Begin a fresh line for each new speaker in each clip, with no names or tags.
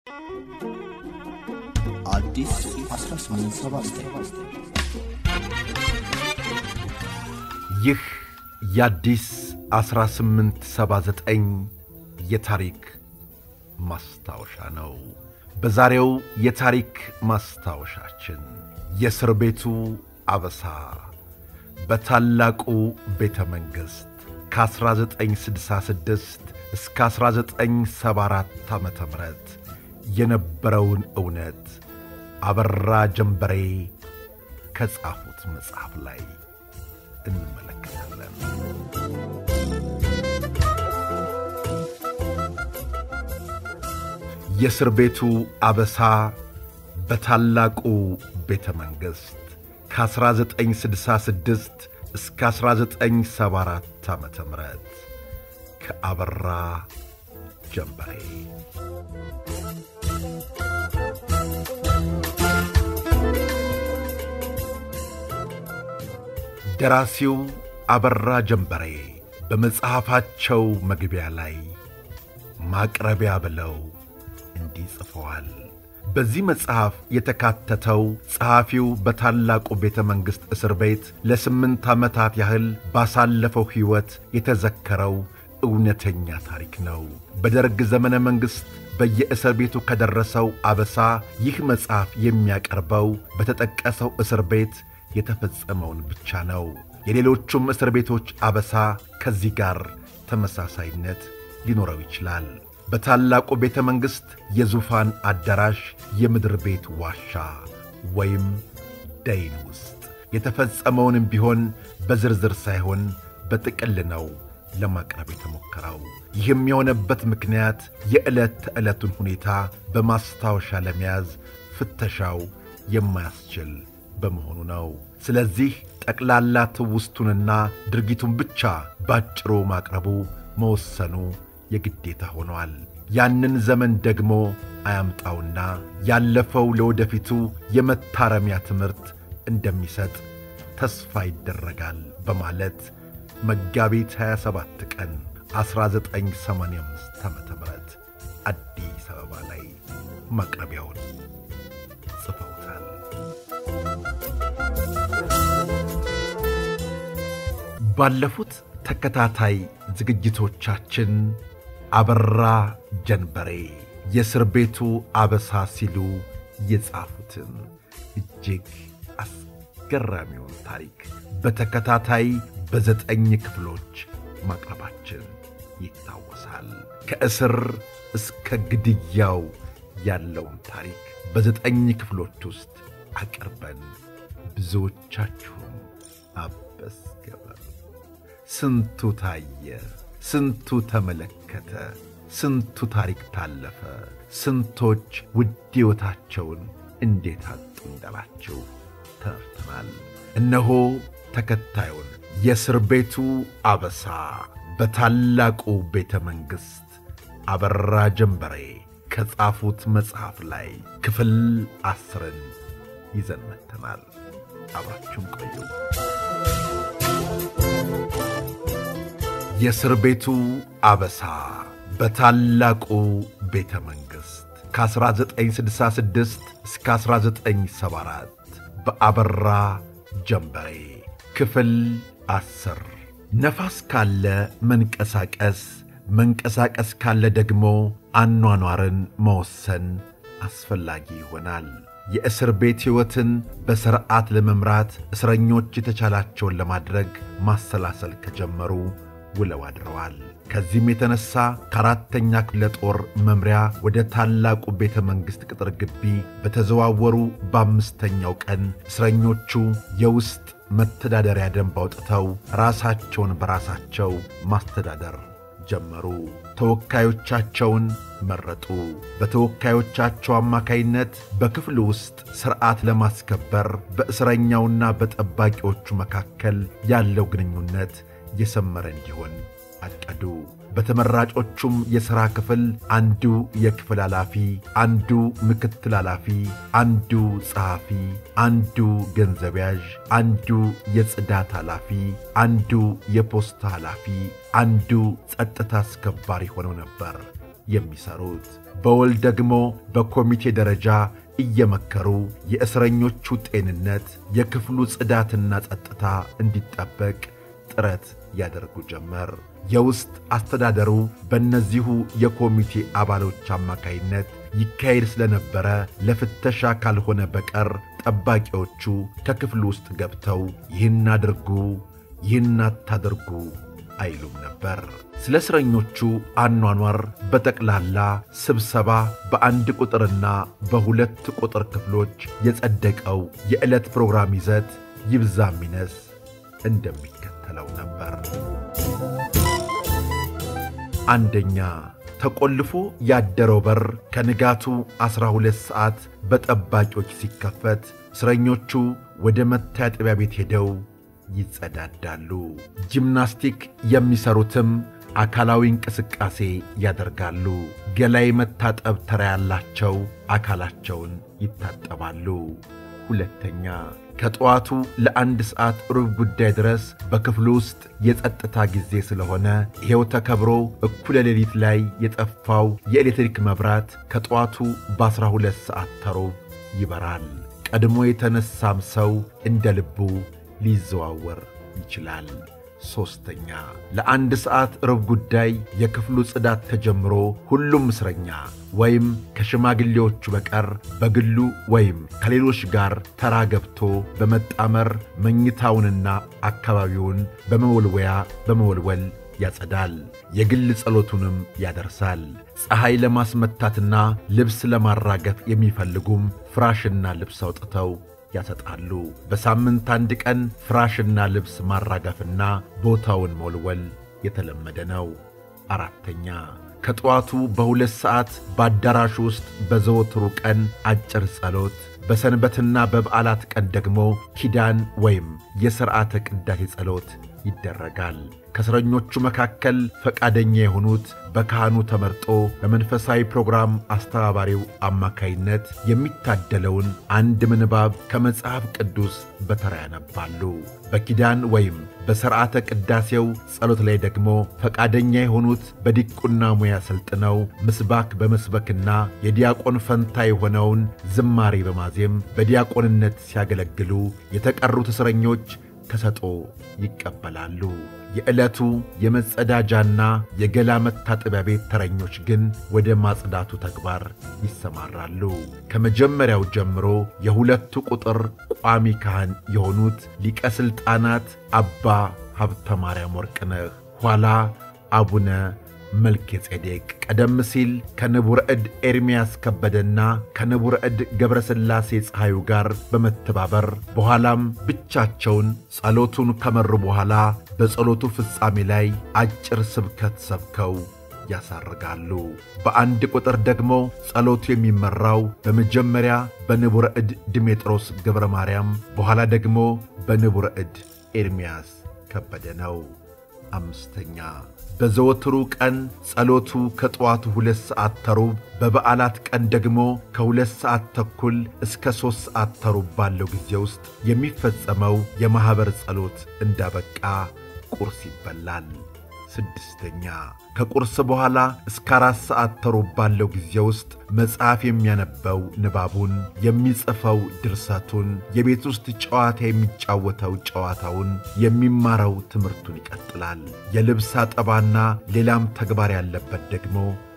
አዲስ 1879
ይህ የአዲስ 1879 የታሪክ ማስታወሻ ነው። በዛሬው የታሪክ ማስታወሻችን የእስር ቤቱ አበሳ በታላቁ ቤተ መንግሥት ከ1966 እስከ 1974 ዓ ም የነበረውን እውነት አበራ ጀንበሬ ከጻፉት መጽሐፍ ላይ እንመለከታለን። የእስር ቤቱ አበሳ በታላቁ ቤተ መንግሥት ከ1966 እስከ 1974 ዓ ም ከአበራ ጀንበሬ ደራሲው አበራ ጀንበሬ በመጽሐፋቸው መግቢያ ላይ ማቅረቢያ ብለው እንዲህ ጽፈዋል። በዚህ መጽሐፍ የተካተተው ጸሐፊው በታላቁ ቤተ መንግሥት እስር ቤት ለስምንት ዓመታት ያህል ባሳለፈው ሕይወት የተዘከረው እውነተኛ ታሪክ ነው። በደርግ ዘመነ መንግሥት በየእስር ቤቱ ከደረሰው አበሳ ይህ መጽሐፍ የሚያቀርበው በተጠቀሰው እስር ቤት የተፈጸመውን ብቻ ነው። የሌሎቹም እስር ቤቶች አበሳ ከዚህ ጋር ተመሳሳይነት ሊኖረው ይችላል። በታላቁ ቤተ መንግሥት የዙፋን አዳራሽ የምድር ቤት ዋሻ ወይም ደይን ውስጥ የተፈጸመውንም ቢሆን በዝርዝር ሳይሆን በጥቅል ነው ለማቅረብ የተሞከረው። ይህም የሆነበት ምክንያት የዕለት ተዕለቱን ሁኔታ በማስታወሻ ለመያዝ ፍተሻው የማያስችል በመሆኑ ነው። ስለዚህ ጠቅላላ ትውስቱንና ድርጊቱን ብቻ ባጭሩ ማቅረቡ መወሰኑ የግዴታ ሆኗል። ያንን ዘመን ደግሞ አያምጣውና ያለፈው ለወደፊቱ የመታረሚያ ትምህርት እንደሚሰጥ ተስፋ ይደረጋል በማለት መጋቢት 27 ቀን 1985 ዓ ም አዲስ አበባ ላይ ማቅረቢያውን ጽፈውታል። ባለፉት ተከታታይ ዝግጅቶቻችን አበራ ጀንበሬ የእስር ቤቱ አበሳ ሲሉ የጻፉትን እጅግ አስገራሚውን ታሪክ በተከታታይ በዘጠኝ ክፍሎች ማቅረባችን ይታወሳል። ከእስር እስከ ግድያው ያለውን ታሪክ በዘጠኝ ክፍሎች ውስጥ አቅርበን ብዙዎቻችሁም አበስገበር ስንቱ ታየ፣ ስንቱ ተመለከተ፣ ስንቱ ታሪክ ታለፈ፣ ስንቶች ውድ ሕይወታቸውን እንዴት አጡ እንዳላችሁ ተረድተናል። እነሆ ተከታዩን የእስር ቤቱ አበሳ በታላቁ ቤተ መንግሥት አበራ ጀንበሬ ከጻፉት መጽሐፍ ላይ ክፍል አስርን ይዘን መጥተናል። አብራችሁን ቆዩ። የእስር ቤቱ አበሳ በታላቁ ቤተ መንግሥት ከ1966 እስከ 1974 በአበራ ጀንበሬ ክፍል አስር ነፋስ ካለ መንቀሳቀስ፣ መንቀሳቀስ ካለ ደግሞ አኗኗርን መወሰን አስፈላጊ ይሆናል። የእስር ቤት ሕይወትን በሥርዓት ለመምራት እስረኞች የተቻላቸውን ለማድረግ ማሰላሰል ከጀመሩ ውለው አድረዋል። ከዚህም የተነሣ ከአራተኛ ክፍለ ጦር መምሪያ ወደ ታላቁ ቤተ መንግሥት ቅጥር ግቢ በተዘዋወሩ በአምስተኛው ቀን እስረኞቹ የውስጥ መተዳደሪያ ደንብ አውጥተው ራሳቸውን በራሳቸው ማስተዳደር ጀመሩ። ተወካዮቻቸውን መረጡ። በተወካዮቻቸው አማካይነት በክፍሉ ውስጥ ሥርዓት ለማስከበር በእስረኛውና በጠባቂዎቹ መካከል ያለው ግንኙነት የሰመረ እንዲሆን አቀዱ። በተመራጮቹም የሥራ ክፍል አንዱ የክፍል ኃላፊ፣ አንዱ ምክትል ኃላፊ፣ አንዱ ጸሐፊ፣ አንዱ ገንዘብ ያዥ፣ አንዱ የጽዳት ኃላፊ፣ አንዱ የፖስታ ኃላፊ፣ አንዱ ጸጥታ አስከባሪ ሆነው ነበር የሚሰሩት። በወል ደግሞ በኮሚቴ ደረጃ እየመከሩ የእስረኞቹ ጤንነት፣ የክፍሉ ጽዳትና ጸጥታ እንዲጠበቅ ጥረት ያደርጉ ጀመር። የውስጥ አስተዳደሩ በእነዚሁ የኮሚቴ አባሎች አማካይነት ይካሄድ ስለነበረ ለፍተሻ ካልሆነ በቀር ጠባቂዎቹ ከክፍሉ ውስጥ ገብተው ይህን አድርጉ፣ ይህን አታደርጉ አይሉም ነበር። ስለ እስረኞቹ አኗኗር በጠቅላላ ስብሰባ በአንድ ቁጥርና በሁለት ቁጥር ክፍሎች የጸደቀው የዕለት ፕሮግራም ይዘት ይብዛ ሚነስ እንደሚከተለው ነበር። አንደኛ ተቆልፎ ያደረው በር ከንጋቱ ዐሥራ ሁለት ሰዓት በጠባቂዎች ሲከፈት እስረኞቹ ወደ መታጠቢያ ቤት ሄደው ይጸዳዳሉ። ጂምናስቲክ የሚሰሩትም አካላዊ እንቅስቃሴ ያደርጋሉ። ገላይ መታጠብ ተራ ያላቸው አካላቸውን ይታጠባሉ። ሁለተኛ ከጠዋቱ ለአንድ ሰዓት ሩብ ጉዳይ ድረስ በክፍሉ ውስጥ የጸጥታ ጊዜ ስለሆነ ይሄው ተከብሮ እኩለ ሌሊት ላይ የጠፋው የኤሌክትሪክ መብራት ከጠዋቱ በዐሥራ ሁለት ሰዓት ተሩብ ይበራል። ቀድሞ የተነሳም ሰው እንደ ልቡ ሊዘዋወር ይችላል። ሦስተኛ ለአንድ ሰዓት ሩብ ጉዳይ የክፍሉ ጽዳት ተጀምሮ ሁሉም እስረኛ ወይም ከሽማግሌዎቹ በቀር በግሉ ወይም ከሌሎች ጋር ተራ ገብቶ በመጣመር መኝታውንና አካባቢውን በመወልወያ በመወልወል ያጸዳል። የግል ጸሎቱንም ያደርሳል። ፀሐይ ለማስመታትና ልብስ ለማራገፍ የሚፈልጉም ፍራሽና ልብስ አውጥተው ያሰጣሉ። በሳምንት አንድ ቀን ፍራሽና ልብስ ማራገፍና ቦታውን መወልወል የተለመደ ነው። አራተኛ ከጠዋቱ በሁለት ሰዓት በአዳራሹ ውስጥ በዘወትሩ ቀን አጭር ጸሎት፣ በሰንበትና በበዓላት ቀን ደግሞ ኪዳን ወይም የሥርዓተ ቅዳሴ ጸሎት ይደረጋል። ከእስረኞቹ መካከል ፈቃደኛ የሆኑት በካህኑ ተመርጦ በመንፈሳዊ ፕሮግራም አስተባባሪው አማካይነት የሚታደለውን አንድ ምንባብ ከመጽሐፍ ቅዱስ በተራ ያነባሉ። በኪዳን ወይም በሥርዓተ ቅዳሴው ጸሎት ላይ ደግሞ ፈቃደኛ የሆኑት በዲቁና ሙያ ሰልጥነው ምስባክ በመስበክና የዲያቆን ፈንታ የሆነውን ዝማሬ በማዜም በዲያቆንነት ሲያገለግሉ የተቀሩት እስረኞች ተሰጦ ይቀበላሉ። የዕለቱ የመጸዳጃና የገላ መታጠቢያ ቤት ተረኞች ግን ወደ ማጽዳቱ ተግባር ይሰማራሉ። ከመጀመሪያው ጀምሮ የሁለቱ ቁጥር ቋሚ ካህን የሆኑት ሊቀ ሥልጣናት አባ ሀብተ ማርያም ወርቅነህ ኋላ አቡነ መልከ ጼዴቅ ቀደም ሲል ከንቡረ ዕድ ኤርምያስ ከበደና ከንቡረ ዕድ ገብረ ሥላሴ ፀሐዩ ጋር በመተባበር በኋላም ብቻቸውን ጸሎቱን ከመሩ በኋላ በጸሎቱ ፍጻሜ ላይ አጭር ስብከት ሰብከው ያሳርጋሉ። በአንድ ቁጥር ደግሞ ጸሎቱ የሚመራው በመጀመሪያ በንቡረ ዕድ ድሜጥሮስ ገብረ ማርያም በኋላ ደግሞ በንቡረ ዕድ ኤርምያስ ከበደ ነው። አምስተኛ በዘወትሩ ቀን ጸሎቱ ከጠዋቱ ሁለት ሰዓት ተሩብ በበዓላት ቀን ደግሞ ከሁለት ሰዓት ተኩል እስከ ሦስት ሰዓት ተሩብ ባለው ጊዜ ውስጥ የሚፈጸመው የማኅበር ጸሎት እንዳበቃ ቁርስ ይበላል። ስድስተኛ ከቁርስ በኋላ እስከ አራት ሰዓት ተሩብ ባለው ጊዜ ውስጥ መጽሐፍ የሚያነበው ንባቡን፣ የሚጽፈው ድርሰቱን፣ የቤት ውስጥ ጨዋታ የሚጫወተው ጨዋታውን፣ የሚማረው ትምህርቱን ይቀጥላል። የልብስ አጠባና ሌላም ተግባር ያለበት ደግሞ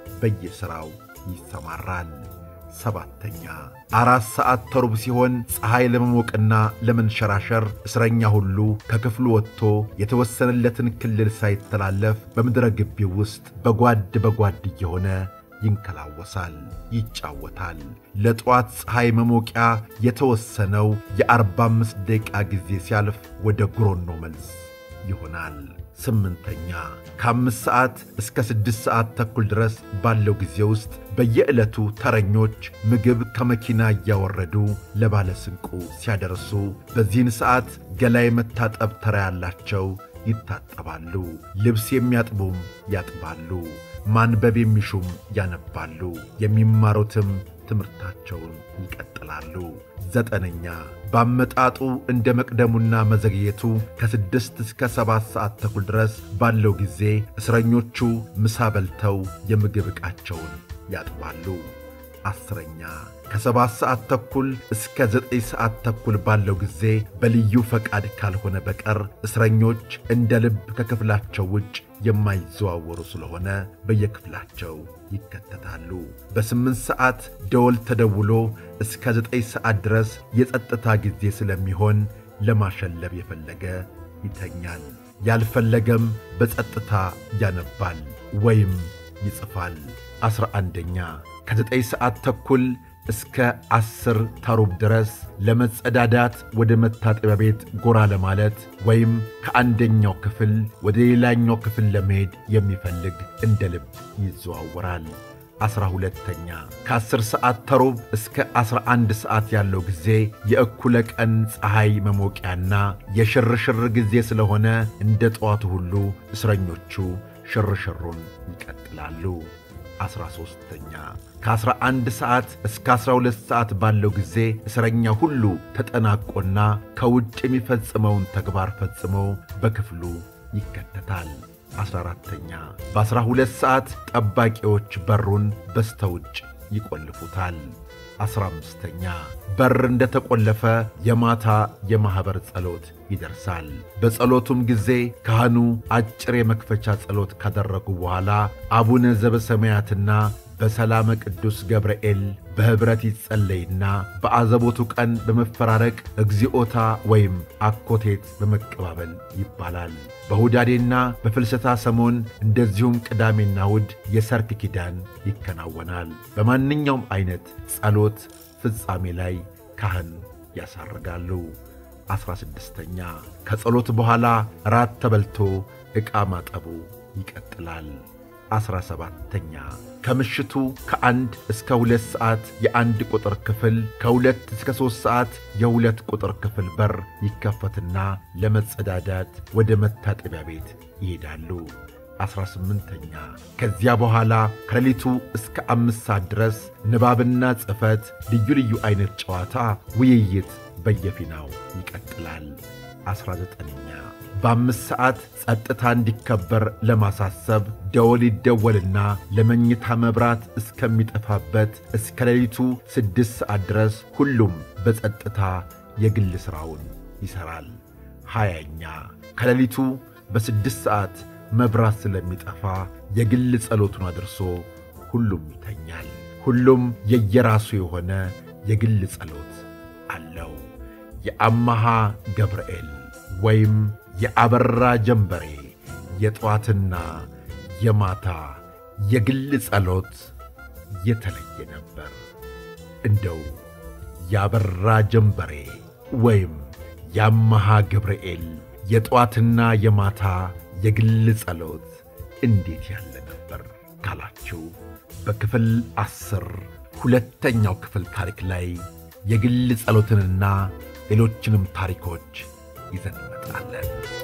በየሥራው ይሰማራል። ሰባተኛ አራት ሰዓት ተሩብ ሲሆን ፀሐይ ለመሞቅና ለመንሸራሸር እስረኛ ሁሉ ከክፍሉ ወጥቶ የተወሰነለትን ክልል ሳይተላለፍ በምድረ ግቢው ውስጥ በጓድ በጓድ እየሆነ ይንከላወሳል፣ ይጫወታል። ለጠዋት ፀሐይ መሞቂያ የተወሰነው የአርባ አምስት ደቂቃ ጊዜ ሲያልፍ ወደ ጉሮኖ መልስ ይሆናል። ስምንተኛ ከአምስት ሰዓት እስከ ስድስት ሰዓት ተኩል ድረስ ባለው ጊዜ ውስጥ በየዕለቱ ተረኞች ምግብ ከመኪና እያወረዱ ለባለ ስንቁ ሲያደርሱ፣ በዚህን ሰዓት ገላይ መታጠብ ተራ ያላቸው ይታጠባሉ። ልብስ የሚያጥቡም ያጥባሉ። ማንበብ የሚሹም ያነባሉ። የሚማሩትም ትምህርታቸውን ይቀጥላሉ። ዘጠነኛ በአመጣጡ እንደ መቅደሙና መዘግየቱ ከስድስት እስከ ሰባት ሰዓት ተኩል ድረስ ባለው ጊዜ እስረኞቹ ምሳ በልተው የምግብ ዕቃቸውን ያጥባሉ። አስረኛ ከሰባት ሰዓት ተኩል እስከ ዘጠኝ ሰዓት ተኩል ባለው ጊዜ በልዩ ፈቃድ ካልሆነ በቀር እስረኞች እንደ ልብ ከክፍላቸው ውጭ የማይዘዋወሩ ስለሆነ በየክፍላቸው ይከተታሉ። በስምንት ሰዓት ደወል ተደውሎ እስከ ዘጠኝ ሰዓት ድረስ የጸጥታ ጊዜ ስለሚሆን ለማሸለብ የፈለገ ይተኛል፣ ያልፈለገም በጸጥታ ያነባል ወይም ይጽፋል። ዐሥራ አንደኛ ከዘጠኝ ሰዓት ተኩል እስከ ዐሥር ተሩብ ድረስ ለመጸዳዳት ወደ መታጠቢያ ቤት ጎራ ለማለት ወይም ከአንደኛው ክፍል ወደ ሌላኛው ክፍል ለመሄድ የሚፈልግ እንደ ልብ ይዘዋወራል። ዐሥራ ሁለተኛ ከዐሥር ሰዓት ተሩብ እስከ ዐሥራ አንድ ሰዓት ያለው ጊዜ የእኩለ ቀን ፀሐይ መሞቂያና የሽርሽር ጊዜ ስለሆነ እንደ ጠዋቱ ሁሉ እስረኞቹ ሽርሽሩን ይቀጥላሉ። ዐሥራ ሦስተኛ ከዐሥራ አንድ ሰዓት እስከ ዐሥራ ሁለት ሰዓት ባለው ጊዜ እስረኛ ሁሉ ተጠናቆና ከውጭ የሚፈጽመውን ተግባር ፈጽሞ በክፍሉ ይከተታል። ዐሥራ አራተኛ በዐሥራ ሁለት ሰዓት ጠባቂዎች በሩን በስተውጭ ይቈልፉታል። ዐሥራ አምስተኛ በር እንደ ተቈለፈ የማታ የማኅበር ጸሎት ይደርሳል። በጸሎቱም ጊዜ ካህኑ አጭር የመክፈቻ ጸሎት ካደረጉ በኋላ አቡነ ዘበሰማያትና በሰላመ ቅዱስ ገብርኤል በኅብረት ይጸለይና በአዘቦቱ ቀን በመፈራረቅ እግዚኦታ ወይም አኮቴት በመቀባበል ይባላል። በሁዳዴና በፍልሰታ ሰሞን እንደዚሁም ቅዳሜና እሑድ የሰርክ ኪዳን ይከናወናል። በማንኛውም ዐይነት ጸሎት ፍጻሜ ላይ ካህን ያሳርጋሉ። ዐሥራ ስድስተኛ ከጸሎት በኋላ ራት ተበልቶ ዕቃ ማጠቡ ይቀጥላል። ዐሥራ ሰባተኛ ከምሽቱ ከአንድ እስከ ሁለት ሰዓት የአንድ ቁጥር ክፍል ከሁለት እስከ ሦስት ሰዓት የሁለት ቁጥር ክፍል በር ይከፈትና ለመጸዳዳት ወደ መታጠቢያ ቤት ይሄዳሉ። ዐሥራ ስምንተኛ ከዚያ በኋላ ከሌሊቱ እስከ አምስት ሰዓት ድረስ ንባብና ጽሕፈት፣ ልዩ ልዩ ዐይነት ጨዋታ፣ ውይይት በየፊናው ይቀጥላል። ዐሥራ ዘጠነኛ በአምስት ሰዓት ጸጥታ እንዲከበር ለማሳሰብ ደወል ይደወልና ለመኝታ መብራት እስከሚጠፋበት እስከ ሌሊቱ ስድስት ሰዓት ድረስ ሁሉም በጸጥታ የግል ሥራውን ይሠራል። ሃያኛ ከሌሊቱ በስድስት ሰዓት መብራት ስለሚጠፋ የግል ጸሎቱን አድርሶ ሁሉም ይተኛል። ሁሉም የየራሱ የሆነ የግል ጸሎት አለው። የአማሃ ገብርኤል ወይም የአበራ ጀንበሬ የጠዋትና የማታ የግል ጸሎት የተለየ ነበር። እንደው የአበራ ጀንበሬ ወይም የአማሃ ገብርኤል የጠዋትና የማታ የግል ጸሎት እንዴት ያለ ነበር ካላችሁ በክፍል ዐሥር ሁለተኛው ክፍል ታሪክ ላይ የግል ጸሎትንና ሌሎችንም ታሪኮች ይዘን እንመጣለን።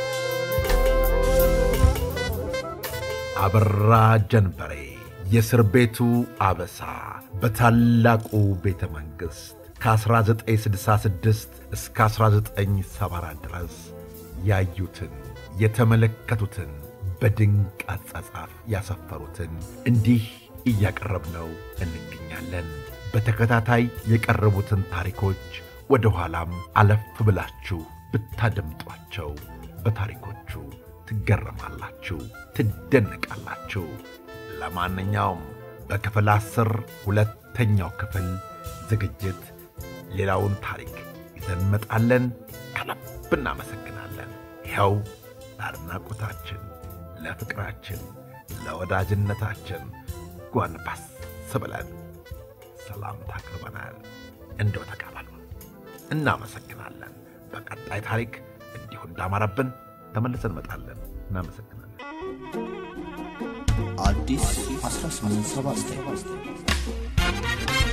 አበራ ጀንበሬ የእስር ቤቱ አበሳ በታላቁ ቤተ መንግሥት ከ1966 እስከ 1974 ድረስ ያዩትን የተመለከቱትን በድንቅ አጻጻፍ ያሰፈሩትን እንዲህ እያቀረብነው እንገኛለን። በተከታታይ የቀረቡትን ታሪኮች ወደ ኋላም አለፍ ብላችሁ ብታደምጧቸው በታሪኮቹ ትገረማላችሁ፣ ትደነቃላችሁ። ለማንኛውም በክፍል አስር ሁለተኛው ክፍል ዝግጅት ሌላውን ታሪክ ይዘን እንመጣለን። ከልብ እናመሰግናለን። ይኸው ለአድናቆታችን፣ ለፍቅራችን፣ ለወዳጅነታችን ጓንባስ ብለን ሰላምታ አቅርበናል። እንደው ተቀበሉ። እናመሰግናለን። በቀጣይ ታሪክ እንዲሁ እንዳማረብን ተመልሰን እንመጣለን። እናመሰግናለን።
አዲስ 1879